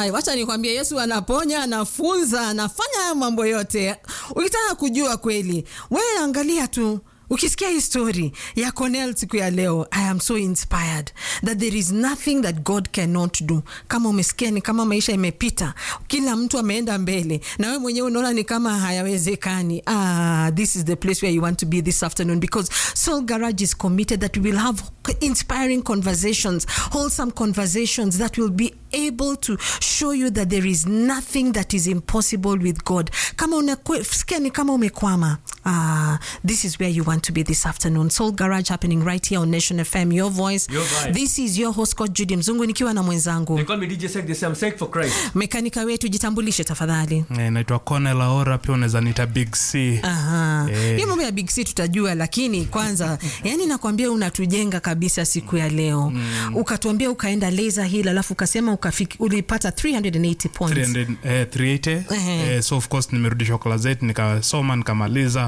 Ai, wacha nikwambie Yesu anaponya, anafunza, anafanya haya mambo yote. Ukitaka kujua kweli, wewe angalia tu ukisikia hii story ya Cornell siku ya leo, I am so inspired that there is nothing that God cannot do. Kama umesikia ni kama maisha imepita, kila mtu ameenda mbele, na wewe mwenyewe unaona ni kama hayawezekani. Ah, this is the place where you want to be this afternoon because Soul Garage is committed that we will have inspiring conversations, wholesome conversations that will be able to show you that there is nothing that is impossible with God. Kama unasikia ni kama umekwama, ah, this is where you want to be this afternoon. Soul Garage happening right here on Nation FM, your voice. Your vibe. This is your host Coach Judy Mzungu nikiwa na mwenzangu They call me DJ Sek, they say I'm Sek for Christ. mekanika wetu, jitambulishe tafadhali. Eh, naitwa Cornel Aora, pia unaweza nita Big C. Aha. Eh. Hiyo mambo ya Big C tutajua, lakini kwanza, yani nakwambia unatujenga kabisa siku ya leo. Ukatuambia ukaenda Laser Hill alafu ukasema ukafiki, ulipata 380 points. 300, eh, 380 Ehe. eh, so of course nimerudishwa class 8 nikasoma nikamaliza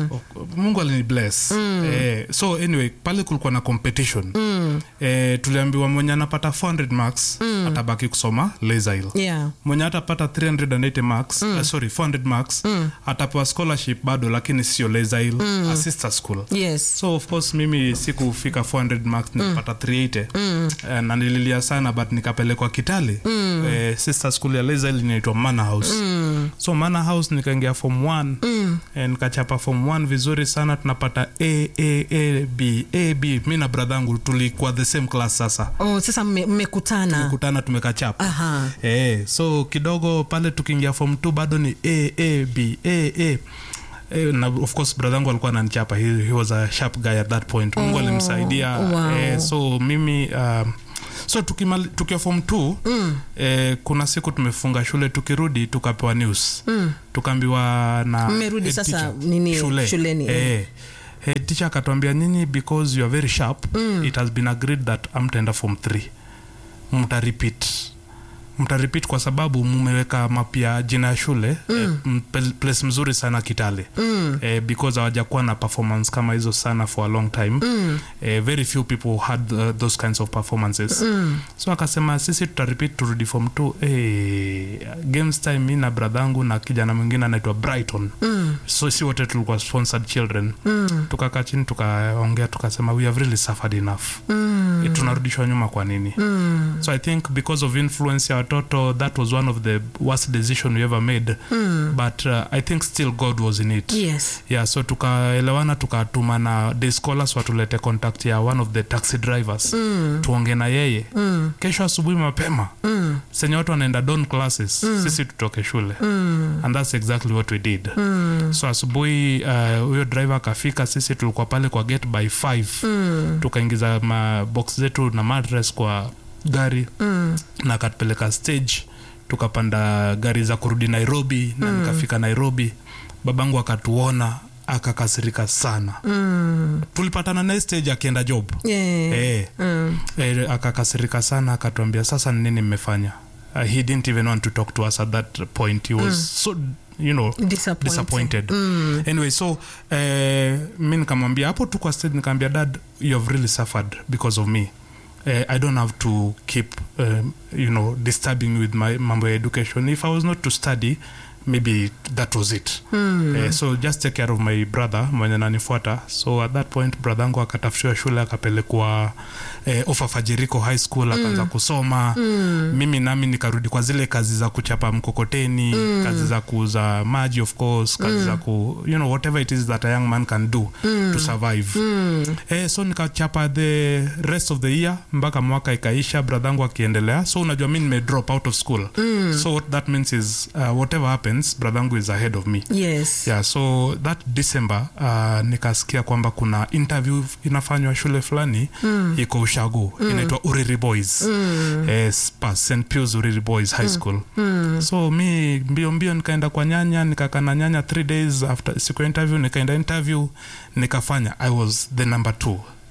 mungu alini bless eh, so anyway pale kulikuwa na competition eh, tuliambiwa mwenye anapata 400 marks atabaki kusoma laser hill Yeah. mwenye atapata 380 marks uh, sorry 400 marks atapewa scholarship bado lakini sio laser hill a sister school Yes. so of course mimi sikufika 400 marks nikapata 380 Eh, na nililia sana but nikapelekwa kitale eh, sister school ya laser inaitwa manor house so manor house nikaingia form 1 eh, nikachapa form 1 vizuri sana tunapata a a a b a b mi na bradhangu tulikuwa the same class sasa Oh, sasa mme- mmekutana. kutana tumekachapa Aha. eh, so kidogo pale tukiingia form 2 bado ni a a b a a Eh, na of course bradhangu alikuwa ananichapa he, he was a sharp guy at that point mungu Oh, alimsaidia wow. eh, so mimi um, so tukimali- tukiwa form 2 mm. eh, kuna siku tumefunga shule tukirudi tukapewa news mm. tukaambiwa na Mmerudi head sasa teacher, nini, shule. shuleni, eh. eh, head teacher akatuambia nyinyi because you are very sharp mm. it has been agreed that amtaenda form 3 mtarepeat mtarepeat kwa sababu mumeweka mapya jina ya shule mm. eh, m- pel- place mzuri sana kitale mm. eh, because hawajakuwa na performance kama hizo sana for a long time mm. eh, very few people had uh, those kinds of performances mm. so akasema sisi tutarepeat turudi form 2 eh, games time mi na bradhangu na kijana mwingine anaitwa brighton mm. so si wote tulikuwa sponsored children mm. tukakaa chini tukaongea tukasema we have really suffered enough mm. eh, tunarudishwa nyuma kwa nini mm. so i think because of influence ya watoto that was one of the worst decision we ever made mm. but uh, i think still god was in it Yes. yeah so tukaelewana tukatuma na day scholars watulete contact ya one of the taxi drivers mm. tuonge na yeye mm. kesho asubuhi mapema mm. senye watu wanaenda don classes mm. sisi tutoke shule mm. and that's exactly what we did mm. so asubuhi uh, huyo driver akafika sisi tulikuwa pale kwa gate by 5 mm. tukaingiza mabox zetu na madres kwa gari mm. na akatupeleka stage tukapanda gari za kurudi nairobi na nikafika nairobi babangu akatuona akakasirika sana mm. tulipatana naye stage akienda job Yeah. eh, Mm. eh, akakasirika sana akatuambia sasa ni nini mmefanya uh, he didn't even want to talk to us at that point he was so you know Disappointed. disappointed anyway so eh, mi nikamwambia hapo tu kwa stage nikamwambia dad you have really suffered because of me eh, i don't have to keep um, you know disturbing with my mambo ya education if i was not to study maybe that was it mm. eh, so just take care of my brother mwenye nanifuata so at that point brothangu akatafutiwa shule akapelekwa eh, ofafajiriko high school akaanza mm. kusoma mm. mimi nami nikarudi kwa zile kazi za kuchapa mkokoteni mm. kazi za kuuza maji of course kazi mm. za ku you know whatever it is that a young man can do mm. to survive mm. eh, so nikachapa the rest of the year mpaka mwaka ikaisha bradhangu akiendelea so unajua mi nime drop out of school mm. so what that means is uh, whatever happens bradhangu is ahead of me Yes. yeah so that december uh, nikasikia kwamba kuna interview inafanywa shule fulani mm. iko ushago mm. inaitwa uriri boys mm. eh, spa st pius uriri boys high school mm. so mi mbio mbio nikaenda kwa nyanya nikakaa na nyanya three days after siku ya interview nikaenda interview nikafanya i was the number two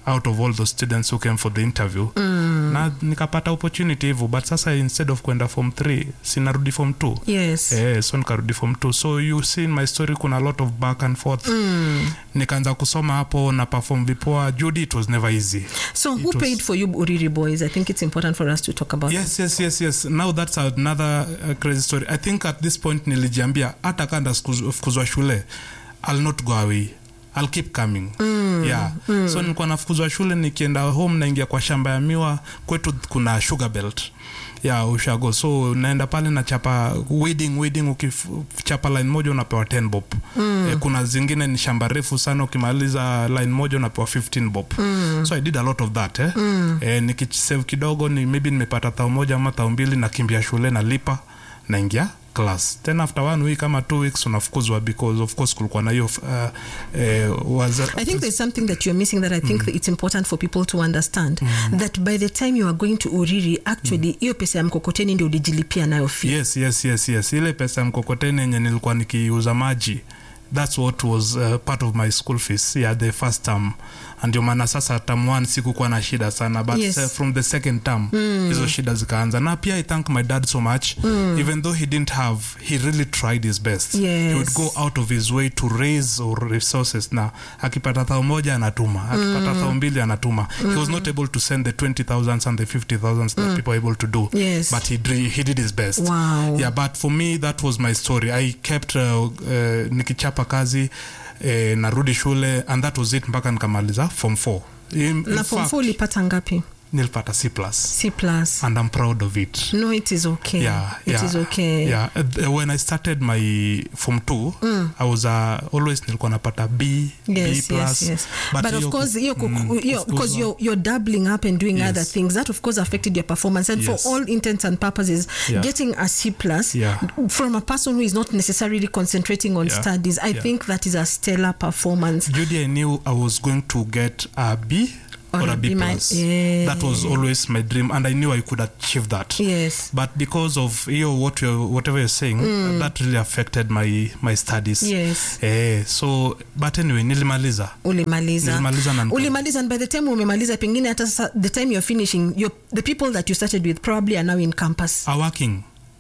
out of all the students who came for the interview mm. na nikapata opportunity hivyo but sasa instead of kwenda form 3 sinarudi form 2 yes Eh, so nikarudi form 2 so you see in my story kuna a lot of back and forth mm. nikaanza kusoma hapo na perform vipoa judy it was never easy so who was- paid for you uriri boys i think it's important for us to talk about yes yes yes yes now that's another uh, crazy story i think at this point nilijiambia hata kanda fukuzwa shule i'll not go away i'll keep coming mm, yeah mm. so nilikuwa nafukuzwa shule nikienda home naingia kwa shamba ya miwa kwetu kuna sugar belt ya ushago so naenda pale na chapa weeding weeding ukichapa line moja unapewa 10 bob mm. e, kuna zingine ni shamba refu sana ukimaliza line moja unapewa 15 bob mm. so i did a lot of that eh? mm. e, nikisave kidogo ni maybe nimepata thao moja ama thao mbili nakimbia shule nalipa naingia class then after one week ama two weeks unafukuzwa because of course kulikuwa na hiyo uh, eh, waza- I think there's something that you're missing that I think that it's important for people to understand that by the time you are going to Uriri, actually, hiyo pesa ya mkokoteni ndio ulijilipia nayo fee. yes yes yes yes ile pesa ya mkokoteni yenye nilikuwa nikiuza maji that's what was uh, part of my school fees yeah the first term And ndio maana sasa term one sikukuwa na shida sana but Yes. uh, from the second term hizo shida zikaanza na pia i thank my dad so much even though he didn't have he really tried his best he would Yes. go out of his way to raise or resources na akipata thao moja anatuma akipata thao mbili anatuma he was not able to send the 20000 and the 50000 that people are able to do Yes. but he, dri- he did his best Wow. yeah but for me that was my story i kept uh, uh, nikichapa kazi eh, narudi shule and that was it mpaka nikamaliza form 4 in, in Na form fact, four ulipata ngapi? nilipata c plus C plus. and i'm proud of it No, it is okay. yeah, It yeah, is okay. yeah. Uh, th- when i started my form 2 i was uh, always nilikuwa napata b b Yes, plus yes, yes. but But, of hiyo course, ku- hiyo ku- mm, hiyo- of because course, you're, you're doubling up and doing Yes. other things, that of course affected your performance. And Yes. for all intents and purposes, Yeah. getting a C plus Yeah. from a person who is not necessarily concentrating on Yeah. studies, I Yeah. think that is a stellar performance. Judy, I knew I was going to get a B or, a B, mi- plus. yeah. That was always my dream, and I knew I could achieve that. Yes. But because of you, what you whatever you're saying, uh, that really affected my my studies. Yes. Eh, so but anyway, nilimaliza. ulimaliza Nilimaliza na nika- ulimaliza and by the time umemaliza pengine hata sasa the time you're finishing you're, the people that you started with probably are now in campus Are working.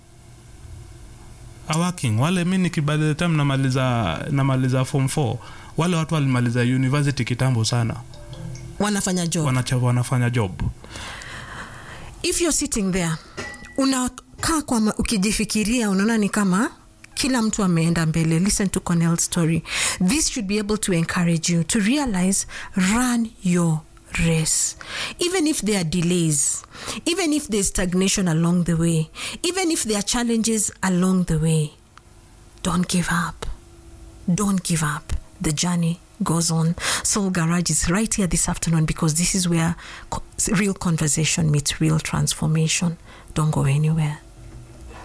Are working. Wale mi niki by the time namaliza namaliza form 4 wale watu walimaliza university kitambo sana wanafanya job Wanacha, wanafanya job if you're sitting there unakaa kwa ma- ukijifikiria unaona ni kama kila mtu ameenda mbele listen to Cornell's story this should be able to encourage you to realize run your race even if there are delays even if there's stagnation along the way even if there are challenges along the way don't give up don't give up. The journey goes on. Soul Garage is right here this afternoon because this is where co- real conversation meets real transformation. Don't go anywhere.